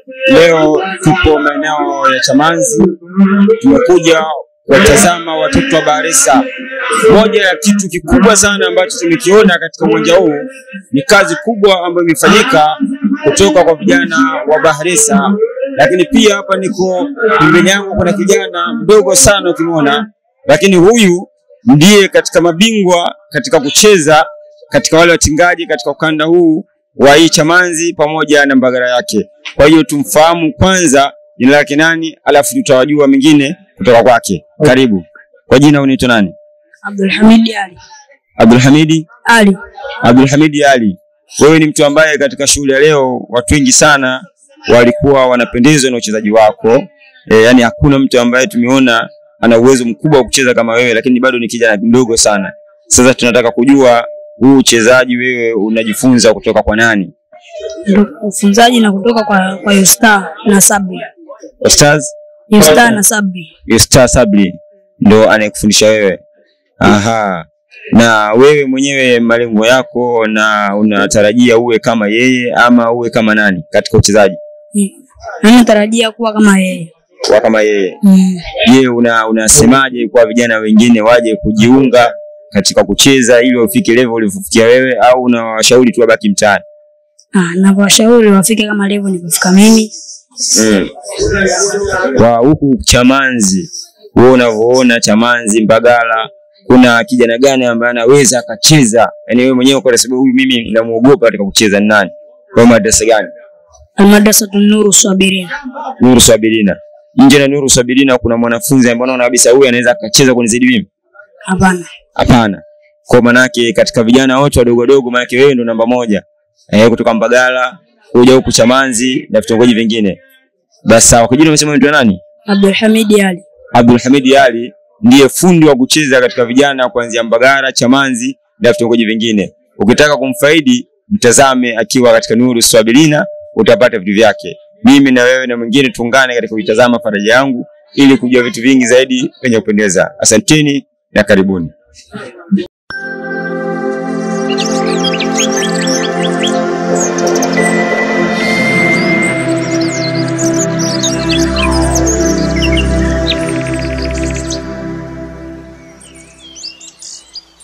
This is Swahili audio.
Leo tupo maeneo ya Chamanzi, tumekuja kuwatazama watoto wa Bahresa. Moja ya kitu kikubwa sana ambacho tumekiona katika uwanja huu ni kazi kubwa ambayo imefanyika kutoka kwa vijana wa Bahresa, lakini pia hapa niko pembeni yangu kuna kijana mdogo sana ukimwona, lakini huyu ndiye katika mabingwa katika kucheza katika wale watingaji katika ukanda huu wa hii Chamanzi pamoja na Mbagala yake. Kwa hiyo tumfahamu kwanza jina lake nani, alafu tutawajua mengine kutoka kwake. Karibu. Kwa jina unaitwa nani? Abdulhamid Ali. Abdulhamidi Ali. Abdulhamidi Ali. Wewe ni mtu ambaye katika shughuli ya leo watu wengi sana walikuwa wanapendezwa na uchezaji wako. E, yani hakuna mtu ambaye tumeona ana uwezo mkubwa wa kucheza kama wewe, lakini bado ni kijana mdogo sana. Sasa tunataka kujua huu uchezaji wewe unajifunza kutoka kwa nani? Ndo ufunzaji na kutoka kwa kwa Yustar na Sabri. Ustaz Yustar na Sabri. Ustaz Sabri ndo anayekufundisha wewe. Aha. Na wewe mwenyewe malengo yako na unatarajia uwe kama yeye ama uwe kama nani katika uchezaji? Na natarajia kuwa kama yeye. Kuwa kama yeye. Mm. Je, una unasemaje kwa vijana wengine waje kujiunga katika kucheza ili wafike level uliofikia wewe au unawashauri tu wabaki mtaani? Ah, na washauri wafike kama level nilipofika mimi. Mm. Kwa huku Chamanzi, wewe unavyoona Chamanzi, Mbagala, kuna kijana gani ambaye anaweza akacheza? Yaani wewe mwenyewe kwa sababu huyu mimi namuogopa katika kucheza ni nani? Kwa madrasa gani? Almadrasatu Nuru Swabirina. Nuru Sabirina. Nje na Nuru Sabirina kuna mwanafunzi ambaye unaona kabisa huyu anaweza akacheza kunizidi mimi? Hapana. Hapana. Kwa manake katika vijana wote wadogo wadogo, manake wewe ndo namba moja eh, kutoka Mbagala kuja huku Chamanzi na vitongoji vingine. Basi sawa, kwa jina umesema unaitwa nani? Abdulhamid Ali. Abdul Hamid Ali ndiye fundi wa kucheza katika vijana kuanzia Mbagala, Chamanzi na vitongoji vingine. Ukitaka kumfaidi, mtazame akiwa katika Nuru Swabilina, utapata vitu vyake. Mimi na wewe na mwingine tuungane katika kuitazama faraja yangu ili kujua vitu vingi zaidi penye kupendeza. Asanteni na karibuni.